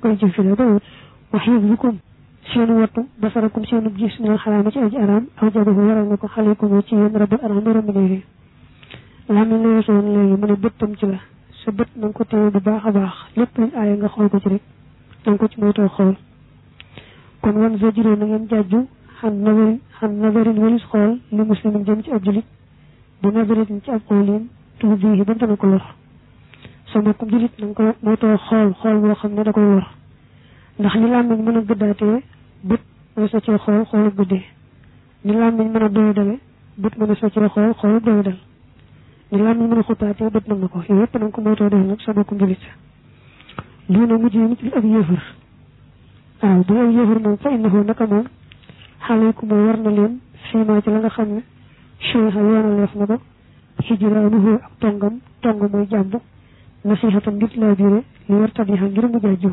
koy jëf fi la bawut wa xifzukum seenu wattu basarakum seenu gis minal xaraama ci aji araam aw jabahu waral na ko xalikum ci yéen rabbul araam borom bi léegi làmmiñ la weesu woon léegi mu ne bëttam ci la sa bët na nga ko téye bu baax a baax lépp luñ aaya nga xool ko ci rek na nga ko ci moytoo xool kon wan zajiroo na ngeen jàjju xan nazarin xan nazarin walis xool li muslimin jëm ci ab julit bu nazaratin ci ab xoolin tuuti bii ba dana ko lor sa mbokkum julit na nga ko moytoo xool xool boo xam ne da koy lor ndax li làmmiñ mën a gëddaatee bët mooy sa cee xool xoolu gëddee ni làmmiñ mën a doy dale bët mën a sa cee xool xoolu doy dal ni làmmiñ mën a xuppaatee bët mën na ko yooyu yëpp na nga ko moytoo def nag sa mbokkum julit lii na mujj nit li ab yéefar waaw bu ab yéefar moom fa innahu naka moom xaleykum moo war na leen fiimaa ci la nga xam ne cheikha yoonaleef na ko hijraanuhu ak tongam tong mooy jàmb nasihatam ngir laa biire li war tabiha ngir mu jaajëw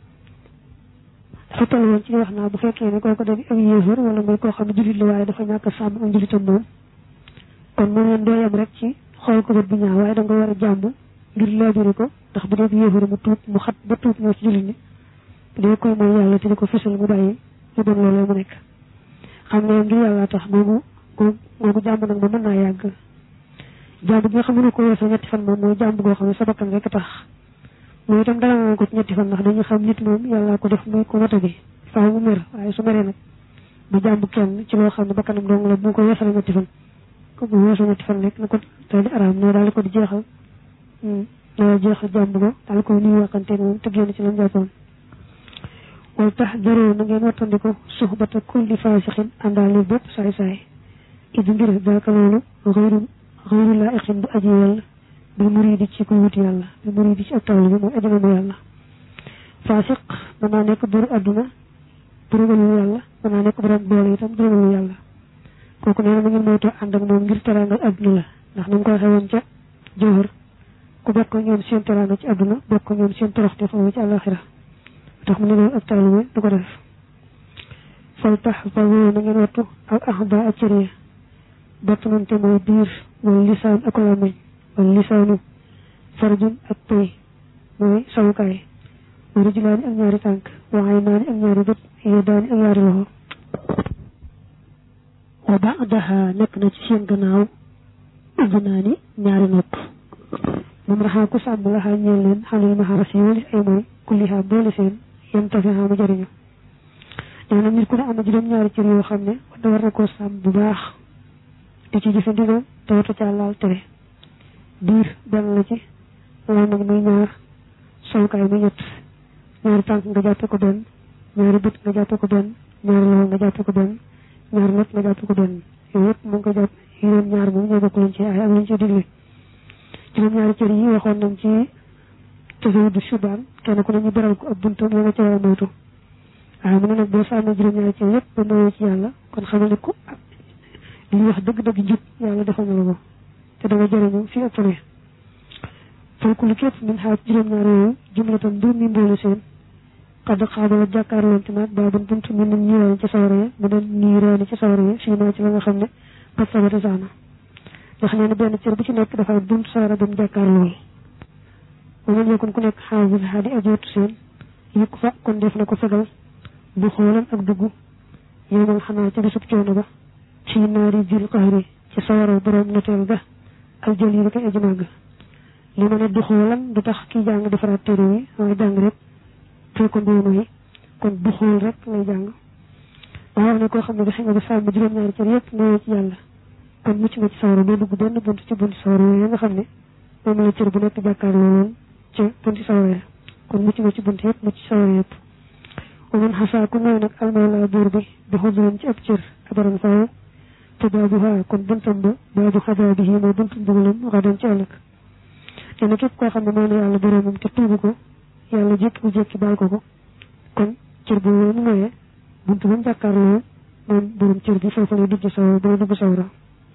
dafa toll woon ci wax naa bu fekkee ne kooku dañ ab yéefar wala mooy koo xam ne jullit la waaye dafa ñàkk sàmm ak njullitam moom kon moom leen doo yem rek ci xool ko bët bu ñaaw waaye da nga war a jàmb ngir laa biire ko ndax bu dee yéefar mu tuub mu xat ba tuub ñëw ci jullit ñi bu dee koy mooy yàlla te di ko fësal mu bàyyi mu doon loolee mu nekk xam ne ngir yàlla tax googu googu jàmb nag moom mën naa yàgg jàmb gi nga xam ne ko weesoo ñetti fan moom mooy jàmb goo xam ne sa bakkan rek tax mooy itam dara nga ko ci ñetti fan ndax dañu xam nit moom yàlla ko def muy ko mata bi faaw mu mer waaye su meree nag bu jàmb kenn ci loo xam ne bakkanam dong la bu ko weesoo ñetti fan ko bu weesoo ñetti fan rek na ko daal di araam ne daal di ko di jeexal daal jeexal jàmb go daal ko nuyu waxanteeg moom te génn ci lam jàppoon wala tax jaroo na ngeen wattandiku suxbata kulli faasixin àndaale bépp saay saay idi mbir daaka loolu xëyru xëyru laa iqin bu aji yàlla bi muridi ci kuy wuti yàlla bi muridi ci ak tawli bi mooy aji namu yàlla faasiq mën naa nekk buru àdduna bu ragalu yàlla mën naa nekk borom doole itam bu ragalu yàlla kooku nee na ma ngeen moytoo ànd ak moom ngir teraangal àdduna la ndax ni mu ko waxee woon ca jawhar ku bokk ñoom seen teraanga ci àdduna bokk ñoom seen toroxte foofu ci àllaxira tax mu ne loolu ak taalibe du ko def fal tax fa woo na ngeen wattu ak axda ak cëriya battanante mooy biir mooy lisaan ak làmmiñ wala lisaanu farjun ak pëy mooy sawukaay wa rijlaani ak ñaari tànk wa aynaani ak ñaari bët yadaani ak ñaari loxo wa baadaha nekk na ci seen gannaaw udnaani ñaari nopp moom raxaa ku sàmm laxaa ñeel leen xalil maxaras yi walis ay mooy kulliha boole seen yem tafi xaama jëriñu nee na nit ku ne am na juróom-ñaari cër yoo xam ne da war na koo sàmm bu baax di ci jëfe ndigal te wata ca laal tere biir benn la ci làmmiñ muy ñaar sowukaay muy ñett ñaari tànk nga jàppe ko benn ñaari bët nga jàppe ko benn ñaari loxo nga jàppe ko benn ñaari nopp nga jàppe ko benn yooyu yëpp mu ngi ko jàpp juróom ñaar moom ñoo bokk luñ ci ay ak luñ ci digle juróom-ñaari cër yi waxoon nañ ci tasawudu subaan kenn ku ne ñu beral ko ab buntam ya nga ca war a moytu waaye mu ne nag boo sàmmee juróom-ñaari cër yëpp ba moyoo ci yàlla kon xamal ne ko li wax dëgg-dëgg njub yàlla defal na la ko te da nga jëriñu fii ak fële fooku lu képp min xaaj juróom-ñaar yooyu jumlatan mbir mi mboole seen xadd xaabala jàkkaarloonte naag baabun bunt mi nañ ñiiraani ci sawara ya mu doon ñiiraani ci sawara ya fii naa ci la nga xam ne pat sabata saana nga xam ne benn cër bu ci nekk dafa bunt sawara ba mu jàkkaarlool wa man yakun ku nekk xaafis xaadi ajootu seen yukk fa kon def na ko fegal bu xoolan ak dugg yowmal xanaa ci bisub coono ba ci naari jil qahri ci sawara borom noteel ga al jël yi ba koy ajumaa ga li ma ne du xoolan du tax kii jàng defaraat téere yi waaye jàng rek foo ko mbiru yi kon du xool rek lay jàng waaye wax ne koo xam ne dafa nga ba sàmm juróom-ñaari cër yëpp nuyoo ci yàlla kon mucc nga ci sawara doo dugg benn bunt ci bunti sawara yooyu nga xam ne moom la cër bu nekk jàkkaarloo woon ci bunti sawara ya kon mucc nga ci bunt yëpp mucc ci sawara yëpp wa man xasaa ku mooy nag almawla buur bi bi xuduran ci ab cër abaran faw te baabu haa kon buntam ba baabu xadaa bi mooy buntum bugalam xadan ci ëllëg nee na képp koo xam ne mooy na yàlla boroomam te tuubu ko yàlla jékki bu jékki baal ko ko kon cër bu mu moyee buntu ba mu jàkkaarloo moom borom cër bi foofu lay dugg sawara bay dugg sawara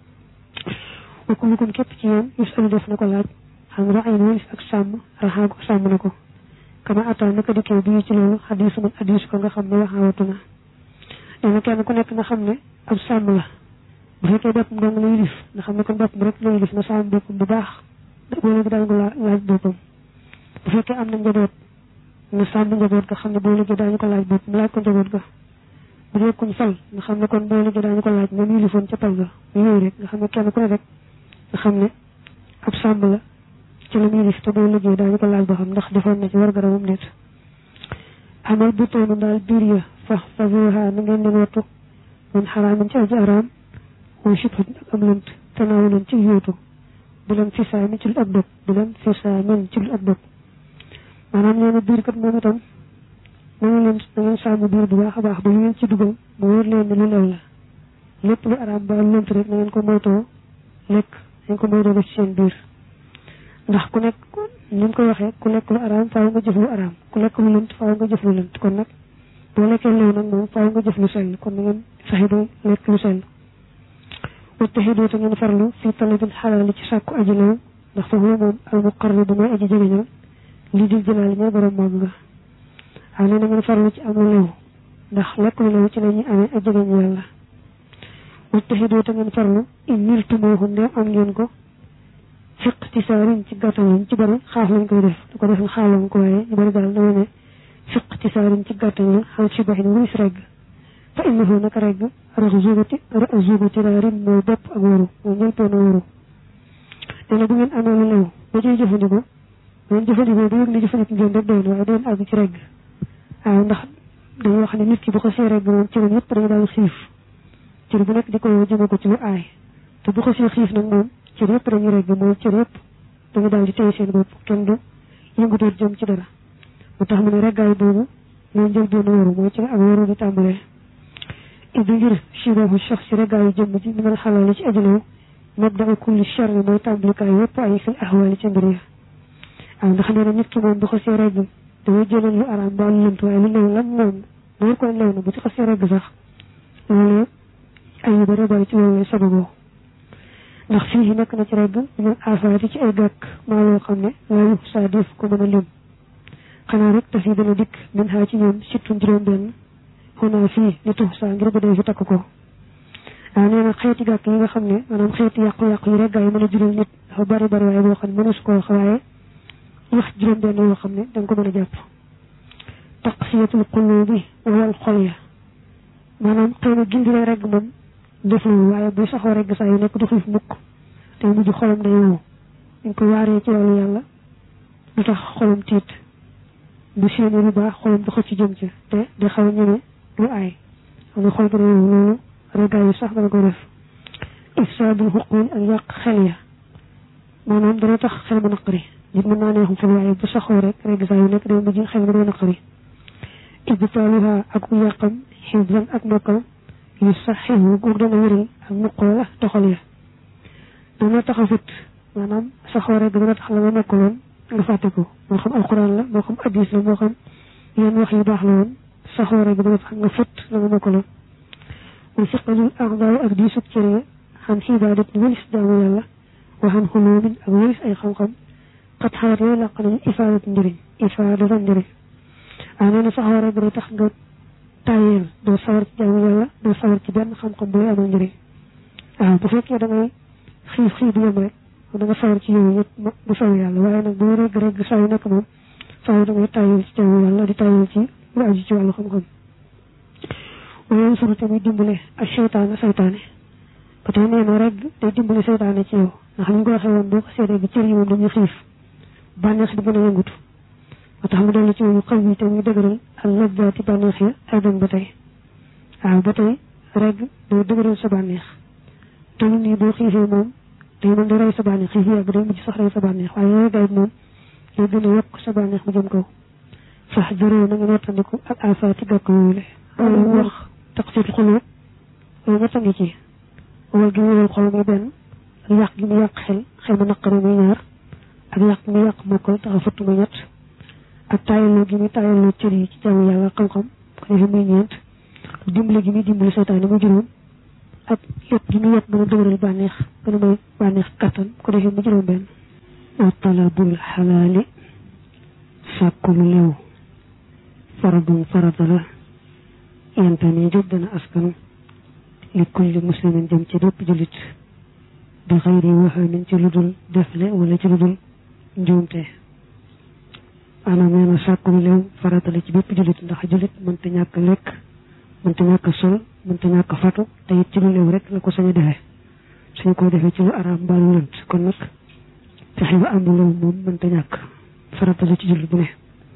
wa kullukum képp ci yéen yus alu def na ko laaj xam ra ay walis ak sàmm raxaa ko sàmm na ko kama ataa naka dikkee bii ci loolu xadiisu man hadiisu ko nga xam ne waxaawatu na nee na kenn ku nekk nga xam ne ab sàmm la bu fekkee boppam dong lay lif nga xam ne kon boppam rek lay lif na sàmm boppam bu baax boole bi daal nga laaj boppam bu fekkee am na njaboot na sàmm njaboot ga xam ne boo liggéey daañu ko laaj bopp mu laaj ko njaboot ga bu dee kuñ fal nga xam ne kon boo liggéey daañu ko laaj moom yilifoon ca pal ga yooyu rek nga xam ne kenn ku ne rek nga xam ne ab sàmm la ci la muy yilif te boo liggéey daañu ko laaj boo xam ndax defoon na ci war garamam nit amal bu toonu daal biir ya fa fa voha na ngeen leen wattu man xaraamin ci aji araam wa shubhat ak am lënt tanaawalan ci yóotu bu leen fisaa min ci lu ak dog bu leen fisaa min ci lu ak dog maanaam nee na biir kat moom itam na ngeen leen na ngeen sàmm biir bu baax a baax ba lu ngeen ci dugal mu wóor leen ne lu lew la lépp lu araam ba lënt rek na ngeen ko moytoo lekk na ngeen ko moytoo def ci seen biir ndax ku nekk ni mu ko waxee ku lekk lu araam faaw nga jëf lu araam ku lekk lu lënt faaw nga jëf lu lënt kon nag boo lekkee lew nag moom faaw nga jëf lu sell kon na ngeen fexe ba lekk lu sell wattaxidu te ngeen farlu fi talabil xalaali ci sàkku aji lew ndax fa huwa moom al muqarribu mooy aji jegeñal lii di jëlaali ñooy borom moom nga waaw nee na ngeen farlu ci am lu lew ndax lekk lu lew ci la ñuy amee ak jegeñ yàlla wattaxidu te ngeen farlu in niltumoohu ndeem am ngeen ko fiq ci saarin ci gàttal lañ ci bari xaaf lañ koy def du ko defee xaaloon ko waaye ñu bari daal dama ne fiq ci saarin ci gàttal la xaw ci baxin wuris regg fa innahu naka regg rax zugati rax zugati raarin mooy bopp ak waru mooy ñëltoon a waru nee na bu ngeen amee lu lew ba ciy jëfandikoo ngeen jëfandikoo ba yëg ne jëfandikoo ngeen rek doy na waaye doon àgg ci regg waaw ndax dañuy wax ne nit ki bu ko see regg moom cëram yëpp dañu daal xiif cër bu nekk di ko jëme ko ci lu aay te bu ko see xiif nag moom cër yëpp dañuy regg mooy cër yëpp dañu daal di téye seen bopp kenn du yëngutoot jëm ci dara mu tax mu ne reggaay boobu mooy njël doon waru mooy ci ak waru di tàmbalee idi ngir shibahu shax si reggaayu jëmm ji mi ngal xalaali ci ajalew mabda kulli charri mooy tàmbalikaay yëpp ay fil ahwaali ca mbir ya waaw ndax nee na nit ki moom bu xasee regg dafay jëlal lu araam ba lu lënt waaye lu lew lan moom loolu koy lew na bu ci xasee regg sax loolu ay yu bëri bëri ci loolu lay sababoo ndax fii nekk na ci regg ñu afaati ci ay gàkk maa loo xam ne laayu saa def ko mën a lim xanaa rek daf yi dana dikk min xaa ci ñoom surtout juróom benn xunaa fii li tux saa ngir ba dee fi takk ko waaw nee na xeeti gàkk yi nga xam ne maanaam xeeti yàqu-yàqu yi reggaay yi mën a jural nit dafa bari bari waaye boo xam ne mënees koo wax waaye wax juróom benn yoo xam ne da nga ko mën a jàpp taqsiyatul qulubi wal xol ya maanaam xëy na gindi lay regg moom deful waaye bu saxoo regg saa yu nekk du xiif mukk te mujj xolam day wow dañ ko waaree ci wàllu yàlla lu tax xolam tiit bu séenee lu baax xolam du xëcc ci jëm ci te di xaw a ñeme lu aay xam nga xol bi day wow loolu reggaay yi sax dana ko def ifsaadul xuquul ak yàq xel ya maanaam dana tax xel ma naqari nit mën naa neexum xel waaye bu saxoo rek regg saa yu nekk day mujj xel ma day naqari ibtaaluha ak yàqam xibran ak mokkal yu saxihu goog dana wéral ak muqoo la toxal ya dana tax a fut maanaam saxoo rek dana tax la nga mokkaloon nga fàtte ko moo xam alquran la moo xam hadis la moo xam yenn wax yu baax la woon saxoo rek dana tax nga fut la nga mokkaloon wa siqalul aqdaaw ak di sub cëre xam xibadat ni walis jaamu yàlla waxan xuloomin ak walis ay xam-xam xat xawat yooyu làq nañu ifaadat njëriñ ifaadata njëriñ waaw nee na saxoo rek dana tax nga tayeel doo sawar ci jaamu yàlla doo sawar ci benn xam-xam bu lay amal njëriñ waaw bu fekkee da ngay xiif xiif bu yem rek da nga sawar ci yooyu yëpp bu saw yàlla waaye nag boo reg reg saw nekk moom saw da ngay tayeel ci jaamu yàlla di tayeel ci lu aju ci wàllu xam-xam waaye sunu tamit dimbale ak seytaane seytaane ba tey nee na rek day dimbale seytaane ci yow ndax ni ñu ko waxee woon boo ko seetee bi cër yi moom dañuy xiif bànneex di gën a yëngutu ba tax mu dellu ci moom xaw yi te muy dëgëral ak labbaati bànneex ya ay dem ba tey waaw ba tey reg day dëgëral sa bànneex te lu nii boo xiifee moom day mën di rey sa bànneex xiif yàgg day mujj sax rey sa bànneex waaye yooyu gayit moom day gën a yokk sa bànneex mu jëm kaw fax dëroo na ngeen wattandiku ak afaati gàkk yooyu le loolu wax taqsit xulóob loolu ñett a ngi ci wal gi mu wal xol muy benn ak yàq gi mu yàq xel xel ma naqari muy ñaar ak yàq gi mu yàq mokkal taxa futt muy ñett ak taayaloo gi muy taayaloo cër yi ci jaamu yàlla xam-xam ko defee muy ñeent dimbali gi muy dimbali seytaane mu juróom ak yëpp gi muy yëpp gën a dëgëral bànneex gën a may bànneex kattan ko defee mu juróom benn wa talabul xalaali sàkku lu lew faradun farata la yanta nii jóg dana askanu li kulli muslimin jëm ci bépp jullit bi xëyri waxaamin ci lu dul defle wala ci lu dul njuumte maanaam nee na sàkku lu leew farata la ci bépp jullit ndax jullit mënta ñàkk lekk mënta ñàkk sol mënta ñàkk fatu te it ci lu leew rek la ko sañ a defee suñ ko defee ci lu araam mbaa lu lënt kon nag fexe ba am lu leew moom mënta ñàkk farata la ci jullit bu ne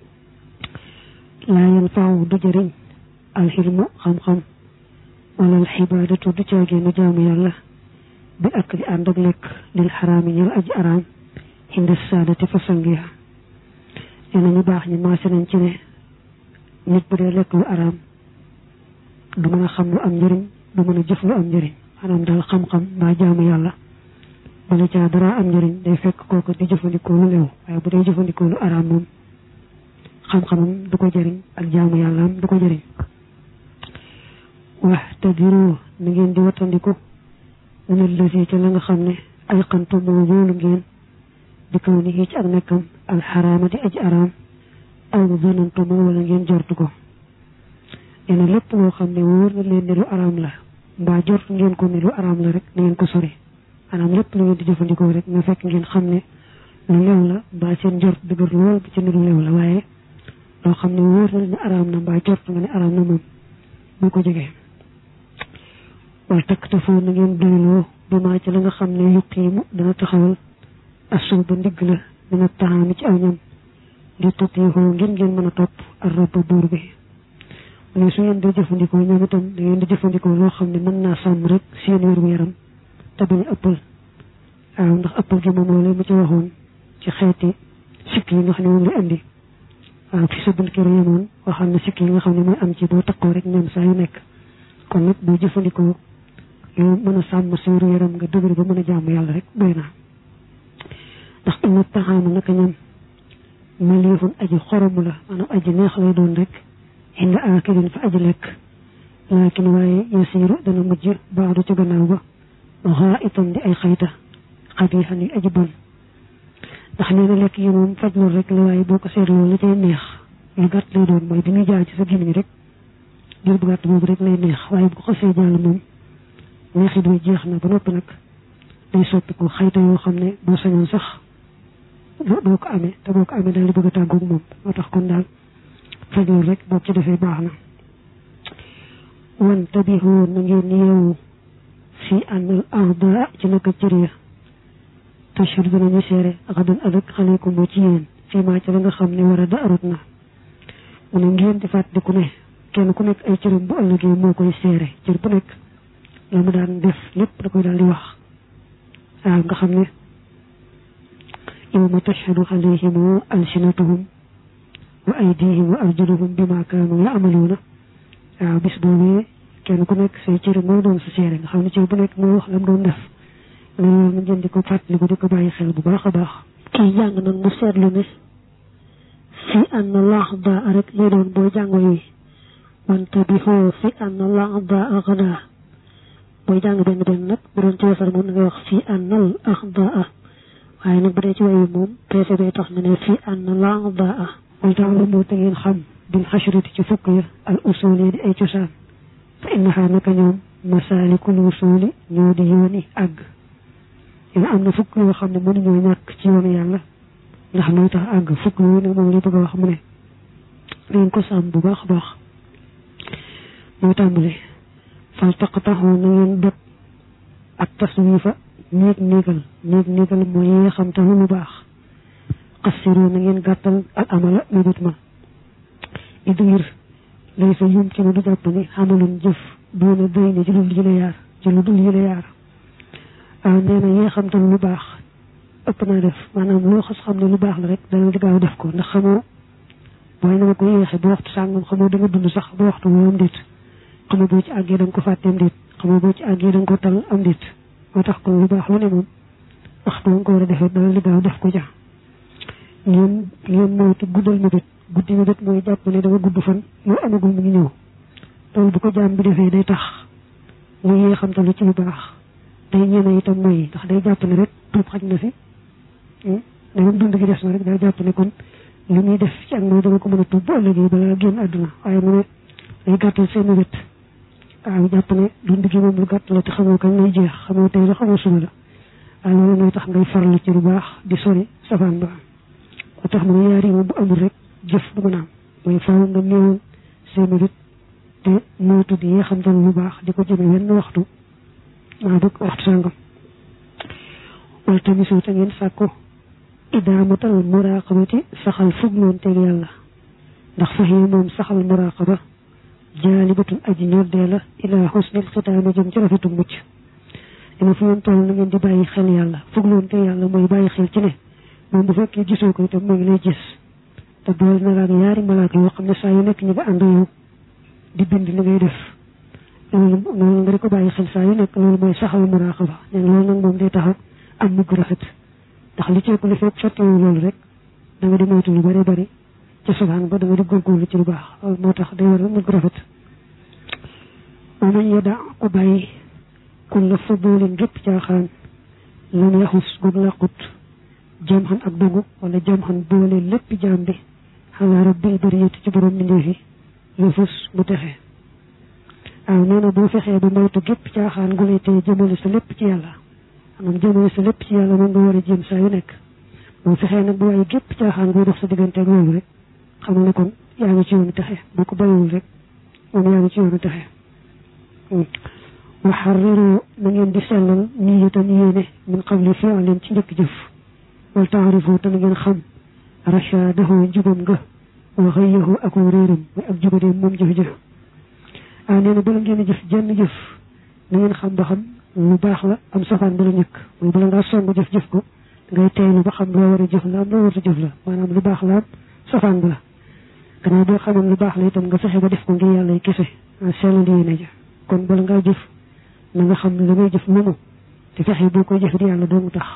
laa yan faaw du jëriñ alxilmu xam-xam wala alxibaadatu du caageenu jaamu yàlla bi ak di ànd ak lekk lil xaraami ñal aji araam indi saadati fa sangiya nee na ñu baax ñi maase nañ ci ne nit bu dee lekk lu araam du mën a xam lu am njëriñ du mën a jëf lu am njëriñ maanaam daal xam-xam mbaa jaamu yàlla bala caa dara am njëriñ day fekk kooku di jëfandikoo lu leew waaye bu dee jëfandikoo lu araam moom xam-xamam du ko jëriñ ak jaamu yàllaam du ko jëriñ wax te biro na ngeen di wattandiku minal lasi ca la nga xam ne ay xantu moo wóolu ngeen di kaw ni ci ak nekkam alxaraama di aj araam aw zanantu moo wala ngeen jortu ko nee na lépp loo xam ne wóor na leen ne lu araam la mbaa jort ngeen ko ne lu araam la rek na ngeen ko sori maanaam lépp lu ngeen di jëfandikoo rek na fekk ngeen xam ne lu lew la mbaa seen jort dëgër lool ci ne lu lew la waaye loo xam ne wóor na ne araam na mbaa jort nga ne araam na moom bu ko jegee wal takk te foo na ngeen doyloo bi maa ci la nga xam ne yuqiimu dana taxawal asul ba ndigg la dina taxaami ci aw ñam di tutixoo ngeen ngeen mën a topp ak rabba buur bi mu ne su ngeen di jëfandikoo ñoom itam da ngeen di jëfandikoo loo xam ne mën naa sàmm rek seen wér yaram te bañ a ëppal waaw ndax ëppal gi moom loolu mu ci waxoon ci xeeti sikk yi nga xam ne moom la indi waaw fi sa bunt kër yemoon waxal na sikk yi nga xam ne mooy am ci boo takkoo rek ñoom saa yu nekk kon nag boo jëfandikoo yow mën a sàmm sa wér yaram nga dëgër ba mën a jàmm yàlla rek doy na ndax inna taxaama naka ñam maliifun aji xoromu la maanaam aji neex lay doon rek inda aakilin fa aji lekk laakin waaye yasiiru dana mujj baadu ci gannaaw ba waxaa itam di ay xayta xabiixan yi aji bon ndax nee na lekk yi moom faj loolu rek la waaye boo ko seetloo la cay neex lu gàtt lay doon mooy bi muy jaar ci sa gémmiñ rek jël bu gàtt boobu rek lay neex waaye bu ko xasee jàll moom neexit bi jeex na ba noppi nag day soppi ko xayta yoo xam ne boo sañoon sax doo ko amee te boo ko amee daal di bëgg a tàggoog moom moo tax kon daal faj loolu rek boo ci defee baax na wan tabixoo na ngeen yeewu fii àndal ahda ci naka cër ya tashhur dinañu seere xadan ëllëg xaleekum moo ci yéen fii maa ci la nga xam ne war a da arut na mu ne ngeen di fàttaliku ne kenn ku nekk ay cëram bu ëllëgee moo koy seere cër bu nekk la mu daan def lépp da koy daal di wax waaw nga xam ne yawma tashhadu alayhim alsinatuhum wa aydihim wa arjuluhum bima kaanu yaamaluuna waaw bis boobee kenn ku nekk say cër moo doon sa seere nga xam ne cër bu nekk moo wax la mu doon def loolu na jënd di ko fàttaliku di ko bàyyi xel bu baax a baax kii jàng nag mu seetlu ne fi an laax daa rek lay doon boo jàngo yi wante bi xoo fi an laax daa xadaa booy jàng benn benn nag bu doon ci wasar moom na ngay wax fi an laax daa waaye nag bu dee ci wayu moom peese bee tax na ne fi an laax daa wal tax la moo te ngeen xam bil xashrati ci fukk ya al usul yi di ay cosaan fa innaha naka ñoom masaalikul usuli ñoo di yooni àgg yéen am na fukk yoo xam ne mënuñoo ñàkk ci yoonu yàlla ndax mooy tax àgg fukk yooyu nag moom li bëgg a wax mu ne ngeen ko sàmm bu baax a baax mooy tàmbali fal taqtaxoo na ngeen dot ak taswifa néeg néegal néeg néegal mooy yi nga xam te lu baax xassiru na ngeen gàttal al amala mébét ma it ngir lay fa yum ci ne du jàpp ni xamalun jëf doona doy ne ci lu dul yële yaar ci lu dul yële yaar waaw nee na yee xam te lu baax ëpp naa def maanaam loo xas xam ne lu baax la rek dana di gaaw def ko ndax xamoo booy na ma ko yéexe ba waxtu sàngam xamoo da nga dund sax ba waxtu woo am déet xamoo boo ci àggee da nga ko fàtte am déet xamoo boo ci àggee da nga ko tal am déet moo tax kon lu baax lu ne moom waxtu nga ko war a defee dana di gaaw def ko ja ngeen ngeen moytu guddal ma bét guddi ma bét mooy jàpp ne dama gudd fan yow amagul mu ngi ñëw loolu bu ko jaam bi defee day tax mu yee xam te lu ci lu baax day ñeme itam mooy ndax day jàpp ne rek tuub xaj na fi dama dund gi des na rek day jàpp ne kon li muy def ci ak mooy dama ko mën a tuub bu ëllëgee balaa génn àdduna waaye mu ne day gàttal seen wét waaw jàpp ne dund gi moom lu gàtt la te xamoo kañ lay jeex xamoo tey la xamoo suba la waaye loolu mooy tax ngay farlu ci lu baax di sori safaan ba moo tax mu ne yaar yi moom bu amul rek jëf du mën a am mooy faaw nga néewal say mérite te moytu di xam te lu baax di ko jëme wenn waxtu maa bëgg waxtu sàngam wala tamit te ngeen sàkko idaamatal muraqabati saxal fugloon teg yàlla ndax faxee moom saxal muraqaba jaalibatun aji ñoddee la ilaa xusnil xitaami jëm ci rafetu mucc dina fu ngeen toll na ngeen di bàyyi xel yàlla fugloon teg yàlla mooy bàyyi xel ci ne moom bu fekkee gisoo ko itam mu ngi lay gis te boole na laak yaari malaaka yoo xam ne saa yu nekk ñu nga ànd yow di bind li ngay def loolu loolu nga di ko bàyyi xel saa yu nekk loolu mooy saxal muraqaba ne loolu nag moom day tax am mugg rafet ndax li ceeku li fekk sottiwu loolu rek da nga di moytu lu bari bari ci subhaan ba da nga di góorgóorlu ci lu baax loolu moo tax day war a mugg rafet moo mañ yedda ku bàyyi kun la fudulin gépp caaxaan lam yaxus goog làqut jam xan ak dogu wala jam xan boole lépp jaam bi xalaa rabbil bariyati ci borom mbindéef yi lu fus bu texe waaw nee na boo fexee ba moytu gépp caaxaan gu lay teye jëmale sa lépp ci yàlla maanaam jëmale sa lépp ci yàlla moom nga war a jéem saa yu nekk boo fexee nag bu waaye gépp caaxaan guy dox sa diggante ak loolu rek xam ne kon yaa ngi ci yoonu texe boo ko bàyyiwul rek moom yaa ngi ci yoonu texe waxarriru na ngeen di sellal niyatan yéene min qabli fi'lin ci njëkk jëf wal taarifu te na ngeen xam rachadahu njubam nga wa xëyahu ak réeram mooy ak jubadeem moom jëf-jëf ah nee na bala ngeen a jëf jenn jëf na ngeen xam ba xam lu baax la am safaan bala ñëkk mooy bala ngaa song jëf-jëf ko ngay teylu ba xam loo war a jëf la am loo war a jëf la maanaam lu baax la am safaan ba la gannaaw boo xamoon lu baax la itam nga fexe ba def ko ngir yàlla y kese sellal yéene ja kon bala ngaa jëf na nga xam ne la ngay jëf moomu te fexe boo koy jëf di yàlla doomu tax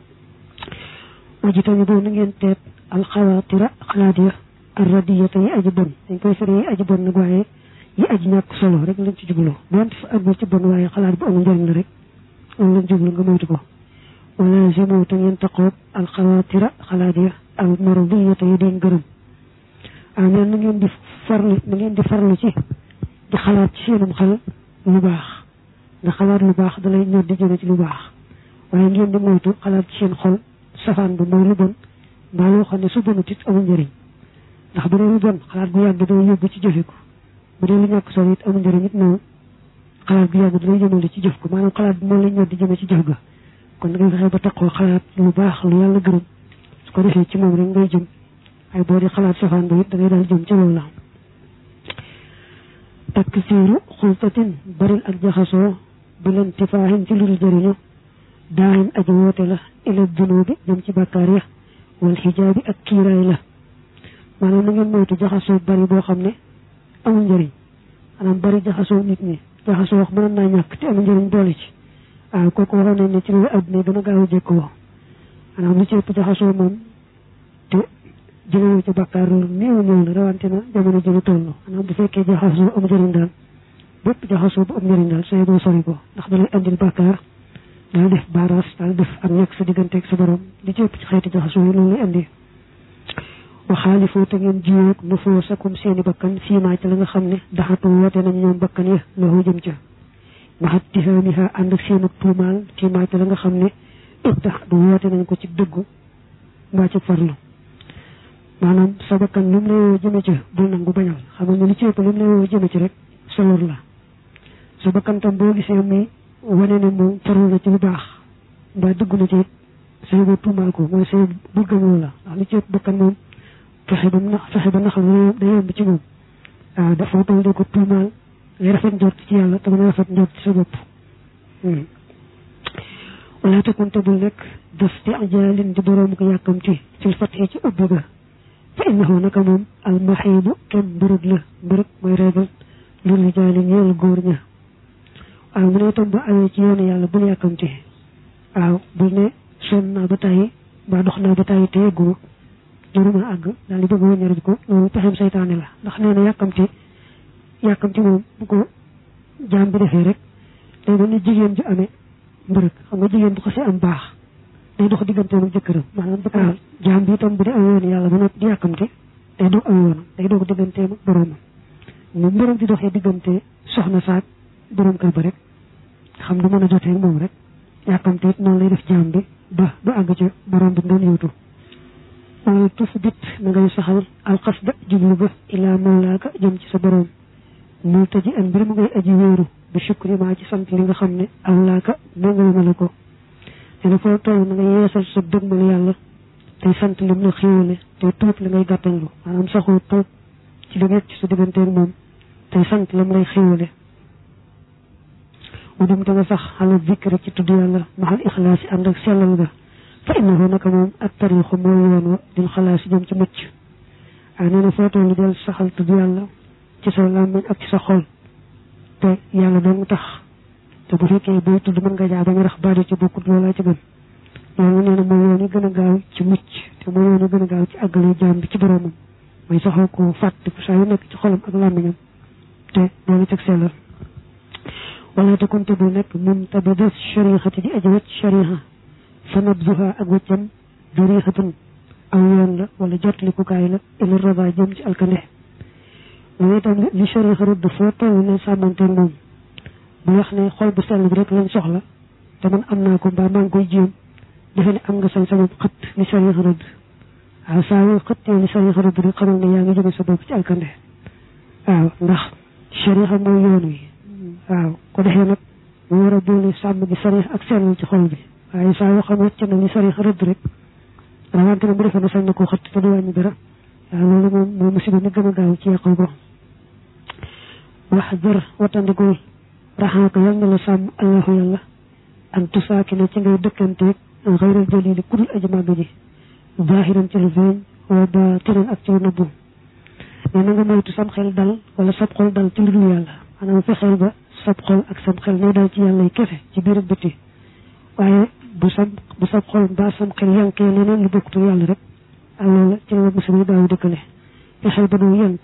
aji tamit boo na ngeen teet alxawaatira xalaat ya arradiyata yi aji bon dañ koy fere yi aji bon nag waaye yi aji ñàkk solo rek lañ ci jubloo doonte fa àggul ci bon waaye xalaat bu amul njëriñ la rek loolu lañ jublu nga moytu ko wala zemo te ngeen taqoog alxawaatira xalaat ya al maradiyata yi deen gërëm ah neen na ngeen di farlu na ngeen di farlu ci di xalaat ci seenum xel lu baax nga xalaat lu baax dalay ñor di jëme ci lu baax waaye ngeen di moytu xalaat ci seen xol safaan ba mooy lu bon mbaa loo xam ne su bonut it amul njëriñ ndax bu dee lu bon xalaat gu yàgg day yóbbu ci jëfe ko bu dee lu ñàkk solo it amul njëriñ it noonu xalaat gu yàgg dalay jëmale ci jëf ko maanaam xalaat bi moo lay ñor di jëme ci jëf ga kon da ngay fexe ba taqoo xalaat lu baax lu yàlla gërëm su ko defee ci moom rek ngay jëm ay boo di xalaat safaan ba it da ngay daal jëm ci loolu la taksiiru xultatin baril ak jaxasoo bi leen tifaaxin ci lul jëriñu daaxin aji woote la ila dunubi jëm ci bàkkaar ya wal xijaabi ak kiiraay la maanaam na ngeen moytu jaxasoo bari boo xam ne amul njëriñ maanaam bari jaxasoo nit ñi jaxasoo wax mënoon naa ñàkk te amul njëriñ boole ci waaw kooku waxoon nañ ne ci loolu adduna gën a gaaw a jékkoo maanaam lu ci ëpp jaxasoo moom te jëmewoo ci bàkkaar loolu néew néew la rawante na jamono ji ñu toll maanaam bu fekkee jaxasoo am njëriñ daal bépp jaxasoo bu am njëriñ daal sooy boo sori ko ndax dalay andil bàkkaar daal def baaraas daal def ak ñàkk sa digganteeg sa borom li ci ëpp ci xeeti jaxasoo yi loolu lay andi waxaalifoo te ngeen jiwoog nu foo sakum seeni bakkan fiimaa ca la nga xam ne daxatu woote nañ ñoom bakkan ya loxu jëm ca maxat tihaamiha ànd ak seenu tuumaal fiimaa ca la nga xam ne it tax du woote nañ ko ci dëggu mbaa ci farlu maanaam sa bakkan lu mu lay woo jëme ci bul nangu bañal xam nga li ci ëpp lu mu lay woo jëme ci rek sa lor la sa bakkan tam boo gisee muy wane ne moom farlu na ci lu baax mbaa dëggu na ci it say boo tuumaal ko mooy say bul gëmoo la ndax li ci ëpp bakkan moom fexe ba nax fexe ba naxal day yomb ci moom waaw dafa toll di ko tuumaal ngay rafet njort ci yàlla te mën a rafet njort ci sa bopp wala te kon te bul nekk daf ti ajaalin di boroom ko yàkkamti fil fatxi ci ubbi ga fa innahu naka moom al maxiibu kenn mbërëg la mbërëg mooy régal lu rijaali ñeel góor ña waaw mu ne itam ba awee ci yoonu yàlla bul yàkkamti waaw bul ne sonn naa ba tàyyi mbaa dox naa ba tàyyi te yegguma jëruma àgg daal di bëgg wëññarit ko loolu pexem saytaane la ndax nee na yàkkamti yàkkamti moom bu ko jaam bi defee rek day mel ni jigéen ju amee mbërëg xam nga jigéen bu xasee am baax day dox digganteem ak jëkkëram maanaam jëkkëram jaam bi itam bu dee aw yoon yàlla ba noppi di yàkkamti day doog aw yoonam day doog digganteem ak boroomam mu mbërëg di doxee diggante soxna saak borom kër ba rek xam du mën a jotee moom rek yàkkamti it noonu lay def jaam bi ba ba àgg ci borom bi doon yóotu wala tusbit na ngay saxal alxasda jublu ba ilaa mawlaaka jëm ci sa borom mul taji an mbir mu ngay aji wéeru bi shukri maa ci sant li nga xam ne awlaaka méngale na la ko nee na foo toll na nga yeesal sa dëgmal yàlla tey sant lim la xéewale tey tuub li ngay gàttanlu maanaam saxoo tuub ci li nekk ci sa digganteeg moom tey sant lam lay xéewale mu dem te nga sax xala zikra ci tudd yàlla maxal ixlaas yi ànd ak sellal ga fa innahu naka moom ak tariixu mooy yoon wa dil xalaas jëm ci mucc waaye nee na foo toll del saxal tudd yàlla ci sa làmmiñ ak ci sa xol te yàlla doon tax te bu fekkee booy tudd mën nga jaa bañ a rax baadi ci bokkut loolaa ci gën loolu nee na mooy yoon yi gën a gaaw ci mucc te mooy yoon yi gën a gaaw ci àggale jaam bi ci boromam mooy saxoo ko fàttiku saa yu nekk ci xolam ak làmmiñam te loolu teg sellal wala te kon te bu nekk mun tabi des sharixati di aji wacc sharixa fa nabzuha ak wëccam dariixatun aw yoon la wala jotlikukaay la ila raba jëm ci alkande loolu itam li sharixa rëdd foo toll ne sàmmanteeg moom bu wax ne xol bu sell bi rek lañ soxla te man am naa ko mbaa maa ngi koy jéem defe ne am nga sañ sama xët li sharixa rëdd waaw saa yoo xëttee li sharixa rëdd rek xamal ne yaa ngi jëme sa bopp ci alkande waaw ndax sharixa mooy yoon wi waaw ko defee nag mu war a boole sàmm gi sarix ak sellal ci xol bi waaye saa yoo xam wàcc na li sarix rëdd rek rawante na bu defee ne sañ na koo xëtt te du wàññi dara waaw loolu moom moo musiba mi gën a gaaw ci yàqal ko wax jër watandikul raxaaka yal na la sàmm allahu yàlla an tusaaki na ci ngay dëkkanteeg xayral jalili kudul aji màgg ji zaahiran ci lu feeñ wa baatinan ak ci lu nëbbu mais na nga moytu sam xel dal wala sab xol dal ci lu dul yàlla maanaam fexeel ba sab xol ak sam xel nay dal ci yàlla yi kese ci biir ak bëtti waaye bu sab bu sab xol mbaa sam xel yankee leneen lu bokkutul yàlla rek ak loolu ci la musiba yi daaw dëkkale fexeel ba doo yank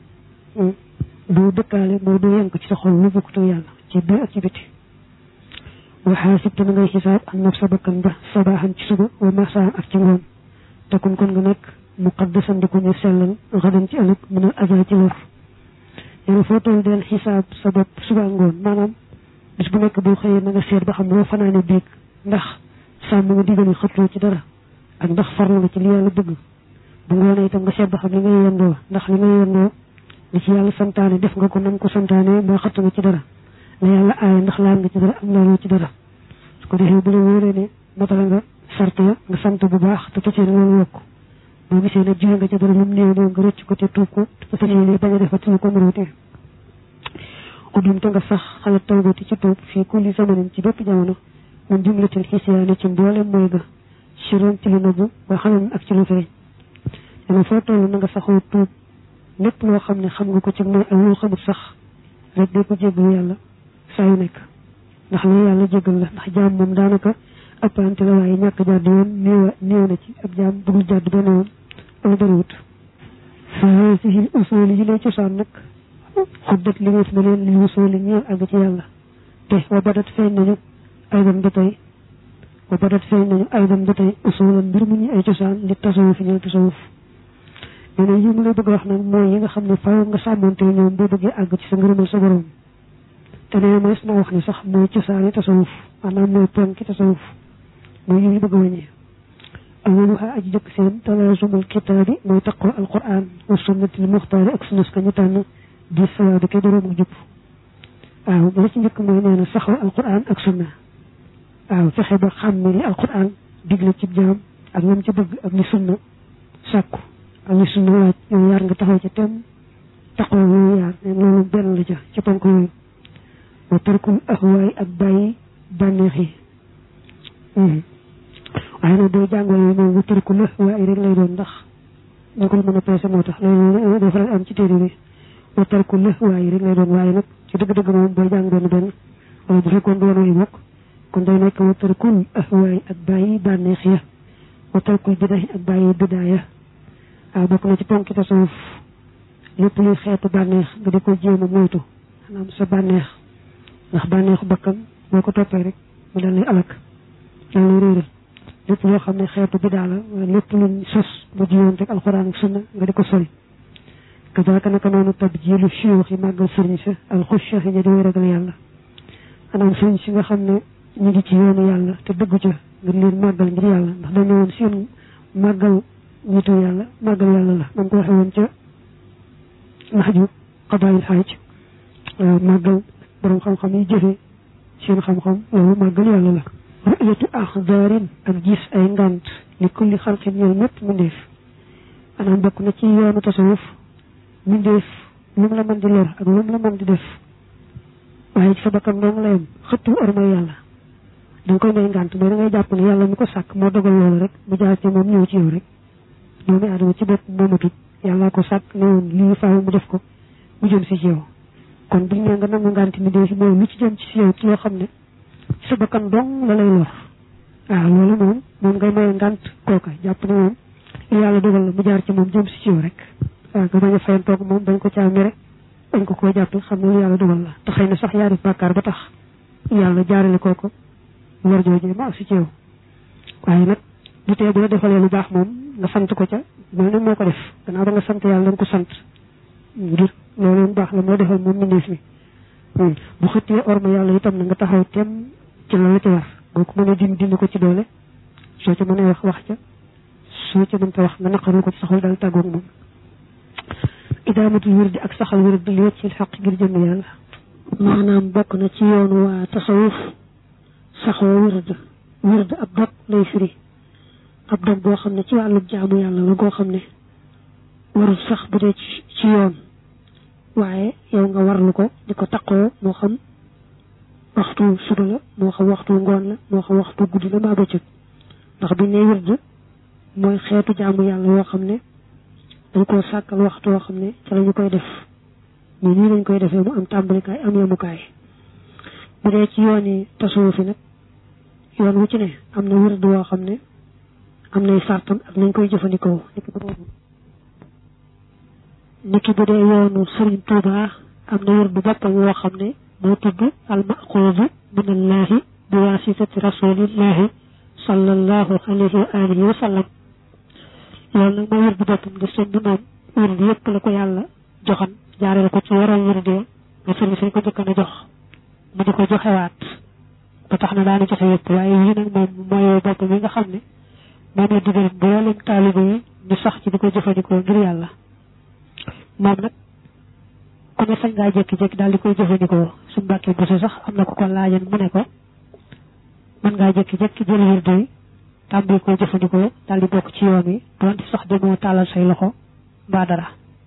doo dëkkaale moo doo yank ci sa xol lu bokkutul yàlla ci biir ak ci bëtti waxaasib te na ngay xisaab ak naf sa bakkan ba sabaaxan ci suba wa masaan ak ci ngoon takun kon nga nekk muqaddasan di ko ñu sellal xadan ci ëllëg mën a aza ci lor yéen foo toll del xisaab sa bopp suba ngoon maanaam bis bu nekk boo xëyee na nga seet ba xam loo fanaane biig ndax sàmm nga digal xëtloo ci dara ak ndax farlu nga ci li yàlla bëgg bu ngoonee itam nga seet ba xam li ngay yendoo ndax li ngay yendoo li ci yàlla santaane def nga ko nam ko santaane mbaa xëtt nga ci dara la yàlla aaye ndax laal nga ci dara am laaloo ci dara su ko defee bu la wóoree ne matala nga sart ya nga sant bu baax te tëcee ne loolu yokk boo gisee ne jiwe nga ca dara lu mu néew néew nga rëcc ko te tuub ko te tëcee ne bañ a defati lu ko mënatee udum te nga sax xala tawbati ci tuub fii kulli zamanin ci bépp jamono mun jumlatil xisiyaani ci mboolem mooy ga chiron ci lu nëbbu wa xalan ak ci lu feeñ dama foo toll na nga saxoo tuub lépp loo xam ne xam nga ko ci mooy ak loo xamut sax rek day ko jéggalu yàlla saa yu nekk ndax la yàlla jéggal la ndax jaam moom daanaka ëppante la waaye ñàkk jàdd yoon néew néew na ci ab jaam bëggul jàdd benn yoon wala bëriwut fa haasihi usuli yi lay cosaan nag xuddat li wees na leen li usuli ñeel àgg ci yàlla te wa badat feeñ nañu aydan ba tey wa badat feeñ nañu aydan ba tey usulan mbir mu ñu ay cosaan li tasawuf ñeel tasawuf nee na yi mu lay bëgg wax nag mooy yi nga xam ne faaw nga sàmmante ñoom boo bëggee àgg ci sa ngërëmal sa borom te nee na na wax ni sax mooy cosaani tasawuf maanaam mooy ponki tasawuf mooy yi ñu bëgg a wàññee awaluha aji jëkk seen talaasumul kitaabi mooy taqoo alquran wa sunnatil muxtaari ak sunnas ka ñu tànn di sawaabi kay boroom ak jub waaw ba ci njëkk mooy nee na saxoo alquran ak sunna waaw fexe ba xam ne li alquran digle ci jaam ak lam ci bëgg ak li sunna sàkku ak li sunna waaj yooyu yaar nga taxaw ca tem taqoo yooyu yaar neen loolu benn la ca ci ponk yooyu wa tarkul ahwaay ak bàyyi bànneex yi waaye nag boo jàngoo yi moom wa tarkul ahwaay rek lay doon ndax ñu ko mën a peese moo tax loolu dafa la am ci téere bi wa tarkul ahwaay rek lay doon waaye nag ci dëgg-dëgg moom booy jàng benn benn wala bu fekkoon doon way bokk kon day nekk wa tarkul ahwaay ak bàyyi bànneex ya wa tarkul bidaay ak bàyyi bidaaya waaw bokk na ci ponki tasawuf lépp luy xeetu bànneex nga di ko jéem a moytu maanaam sa bànneex ndax bànneexu bakkan boo ko toppee rek mu dal lay alak dal lay réeral lépp loo xam ne xeetu bidaa la wala lépp luñ sos bu jiwoon rek alxuraan ak sunna nga di ko sori kazaaka naka noonu tab jilu siyoox yi màggal sëriñ sa alxusha yi ña di way ragal yàlla maanaam sëriñ si nga xam ne ñu ngi ci yoonu yàlla te dëggu ca nga leen màggal ngir yàlla ndax dañu woon seen màggal nitu yàlla màggal yàlla la man ko waxee woon ca naxju xabaayil xaaj waaw màggal borom xam-xam yi jëfe seen xam-xam loolu màggal yàlla la ru'yatu axdaarin ak gis ay ngant li kulli xalqin ñeel mépp mbindeef maanaam bokk na ci yoonu tasawuf mbindeef lu mu la mën di lor ak lu mu la mën di def waaye ci sa bakkan dong la yem xëttu ormay yàlla da nga koy may ngant mooy da ngay jàpp ne yàlla mi ko sàkk moo dogal loolu rek mu jaar ci moom ñëw ci yow rek doomu aadama ci bopp moomatut yàllaa ko sàkk ne woon lii faaw mu def ko mu jëm si ci yow kon buñ ne nga nangu ngant mi dee si mooy lu ci jëm ci si yow ci loo xam ne ci sa bakkan dong la lay lor waaw loolu moom moom ngay may ngant kooka jàpp ne moom yàlla dogal la mu jaar ci moom jëm si ci yow rek waaw nga bañ a fayantoog moom bañ ko caami rek bañ ko koo jàppal xam ne lu yàlla dogal la te xëy na sax yaa def bàkkaar ba tax yàlla jaarale kooko lor jooju ma ak si ci yow waaye nag du tee bu la defalee lu baax moom nga sant ko ca mel ne moo ko def gannaaw ba nga sant yàlla nga ko sant ngir loolu lu baax la moo defal moom mbindeef mi bu xëttee orma yàlla itam na nga taxaw tem ci la la ci war boo ko mënee dindi dindi ko ci doole soo ca mënee wax wax ca soo ca mënta wax nga naqaru ko ci saxul daal tàggoog moom idaamatul wirdi ak saxal wirdi li wet ci xaq ngir jëmm yàlla maanaam bokk na ci yoonu waa tasawuf saxoo wird wird ab dog lay firi ab dog boo xam ne ci wàllu jaamu yàlla la goo xam ne warul sax bu dee ci yoon waaye yow nga warlu ko di ko taqoo moo xam waxtu suba la moo xam waxtu ngoon la moo xam waxtu guddi la mbaa bëccëg ndax bi ne wird mooy xeetu jaamu yàlla yoo xam ne dañ koo sàkkal waxtu woo xam ne ca la ñu koy def ñu nii lañ koy defee mu am tàmbalikaay am yemukaay bu dee ci yoon yi tasawuf fi nag yoon wu ci ne am na wird woo xam ne am nay sartam ak nañ koy jëfandikoo niki bu dee yoonu Sëriñ Tuuba am na wird boppam woo xam ne moo tudd almaxuudu min allahi bi waasitati rasulillahi sallallahu alayhi wa alihi wa sallam loolu nag mooy wird boppam nga sëñ bi moom wird yëpp la ko yàlla joxan jaareel ko ci waral wird ya nga sëriñ sañ ko jëkkan a jox mu di ko joxewaat ba tax na daana joxe yëpp waaye yii nag moom mooy bopp bi nga xam ne moom la digal mboolem taalibe yi ñu sax ci di ko jëfandikoo ngir yàlla moom nag ku ne sañ ngaa jékki-jékki daal di koy jëfandikoo suñ mbàkkee bésu sax am na ko ko laajan mu ne ko mën ngaa jékki-jékki jël wird yi tàmbali koy jëfandikoo daal di bokk ci yoon wi doonte sax demoo tàllal say loxo mbaa dara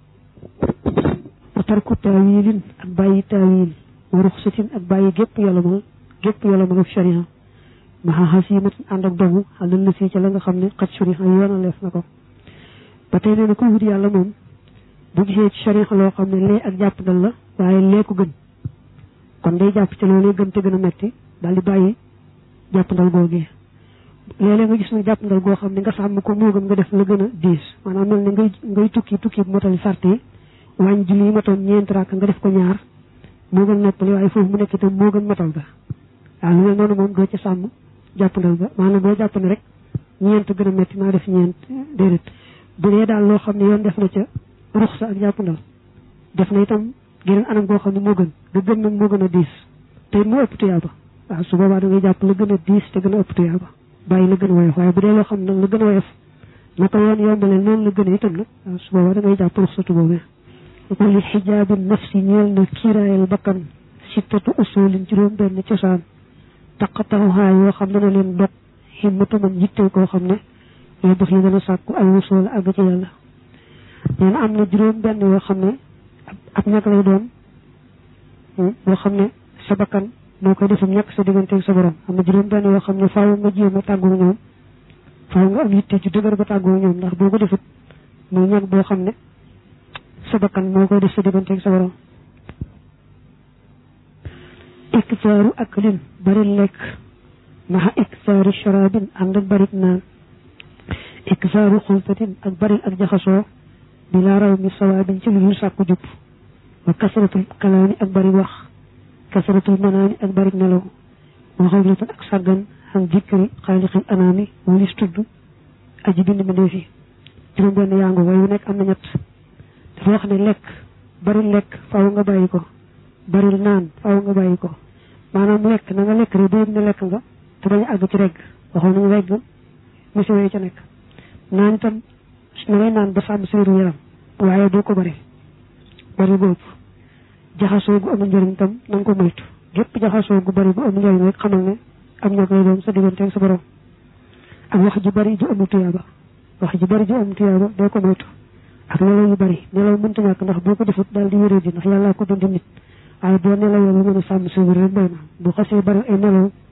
wa tarku taawilin ak bàyyi taawil wa ruxsatin ak bàyyi gépp yolomal gépp yolomal ak sharia maxa xasimatin ànd ak dogu xalal la si ca la nga xam ne xat sharia yoonaleef na ko ba tey nee na kuy wut yàlla moom bu gisee ci sharia loo xam ne lee ak jàpp dal la waaye lee ko gën kon day jàpp ci loolee gën te gën a metti daal di bàyyi jàpp ndal googee léeg-léeg nga gis nag jàpp ndal goo xam ne nga sàmm ko moo gën nga def la gën a diis maanaam mel ne ngay ngay tukki tukki bu motali sart yi wàññi julli yi matoon ñeenti rakk nga def ko ñaar moo gën noppali waaye foofu mu nekk itam moo gën matal ga waaw lu mel noonu moom doo ci sàmm jàpp ndal ga maanaam boo jàpp ne rek ñeent gën a metti naa def ñeent déedéet bu dee daal loo xam ne yoon def na ca ruxsa ak jàpp ndal def na itam geneen anam goo xam ne moo gën ga gën nag moo gën a diis te moo ëpp tuyaaba waaw su boobaa da ngay jàpp la gën a diis te gën a ëpp tuyaaba bàyyi la gën a woyof waaye bu dee loo xam ne la gën a woyof naka yoon yombale noonu la gën a itam nag waaw su boobaa da ngay jàpp ruxsatu boobee wali xijaabi nafsi ñeel na kiiraayal bakkan sittatu usulin juróom benn cosaan taqataxuhaa yoo xam dana leen dog himmatu man yittee koo xam ne yoo daf yi dana sàkku ay wusul àgg ci yàlla nee na am na juróom benn yoo xam ne ab ñàkk lay doon yoo xam ne sa bakkan moo koy defum ñàkk sa digganteeg sa borom am na juróom benn yoo xam ne faaw nga jéem a tàggoo ñoom faaw nga am yitte ju dëgër ba tàggoo ñoom ndax boo ko defut muy ñàkk boo xam ne sa bakkan moo koy def sa digganteeg sa borom iktaaru aklin bari lekk maxa iktaaru sharabin ànd ak barit naan iktaaru xultatin ak bari ak jaxasoo bi laa raw mi sawaabin ci lu dul sàkku jub wa kasratul kalaami ak bari wax kasratul manaami ak bari nelaw wa xawlatan ak sàggan xam dikkri xaalixil anaami walis tudd aji bind ma dee fi juróom benn yaango waaye wu nekk am na ñett dafa wax ne lekk bari lekk faaw nga bàyyi ko bari naan faaw nga bàyyi ko maanaam lekk na nga lekk rek doo ne lekk nga te bañ a àgg ci regg waxoon nañu regg musiba yi ca nekk naan itam na ngay naan ba sàmm sa wéru yaram waaye doo ko bari bari boobu jaxasoo gu amul njëriñ tam na nga ko moytu gépp jaxasoo gu bari bu amul njëriñ rek xamal ne am ñoo koy doon sa diggante ak sa borom ak wax ju bari ju amul tuyaaba wax ju bari ju amul tuyaaba doo ko moytu ak nelaw yu bari nelaw mënta ñàkk ndax boo ko defut daal di wéree di ndax yàllaa ko dund nit waaye boo nelawee ba mën a sàmm sa wér rek doy na bu xasee bari ay nelaw